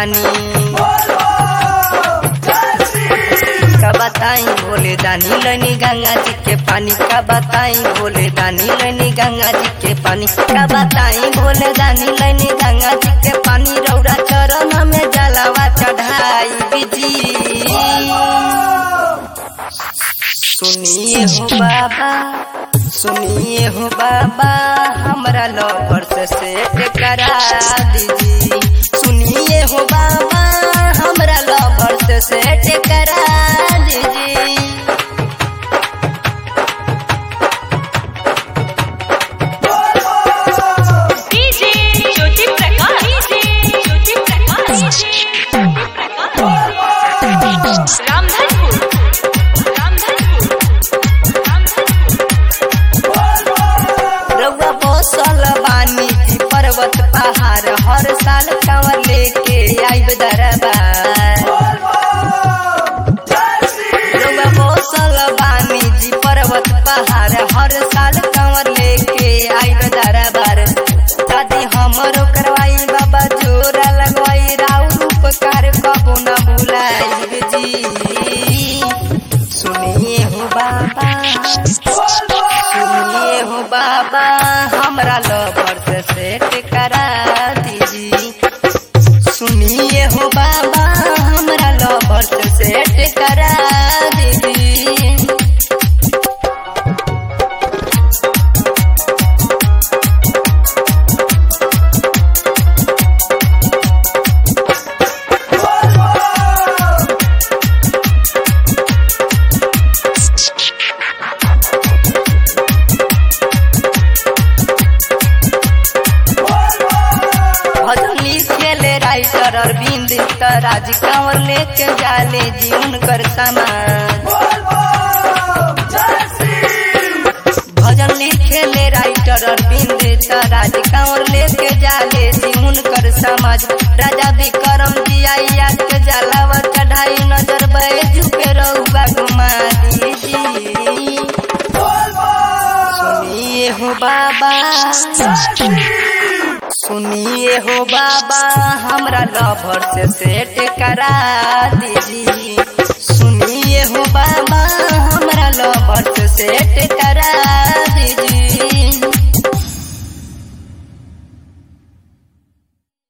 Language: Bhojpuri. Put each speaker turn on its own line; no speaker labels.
पानी का बताई बोले दानी लनी गंगा जी के पानी का बताई बोले दानी लनी गंगा जी के पानी का बताई बोले दानी लनी गंगा जी के पानी रौरा चरण में जलावा चढ़ाई बिजी सुनिए हो बाबा सुनिए हो बाबा हमरा लवर से सेट करा दीजिए सुनिए हो बाबा हमरा लवर से सेट करा दीजिए
डीजे ज्योति प्रकाश डीजे ज्योति प्रकाश रामधनपुर रामधनपुर रामधनपुर
रउआ बसल बानी जी पर्वत पहाड़ हर साल कांवर लेके आइब दरबार रउआ बसल बानी जी पर्वत पहाड़ हर साल कांवर लेके आइब दरबार दादी हमरो करवाई बाबा जोरा लगवाई राउर उपकार कबो न भुलाई जी सुनिए हो बाबा सुनिए हो बाबा हमरा लवर से सेट करा दीजिए सुनिए हो बाबा हमरा लवर से सेट करा दीजिए भजन लिखेले राइटर अरविंद राज कांवर लेके जाले जीवन कर सामान भजन लिखेले राइटर अरविंद राज कांवर लेके जाले जीवन कर समाज राजा विक्रम जी आइया के जलावा चढ़ाई नजर बैज पे रहुआ घुमा दीजिए सुनिए हो बाबा सुनिए हो बाबा हमरा लवर से सेट करा दीजिए सुनिए हो बाबा हमरा लवर से सेट करा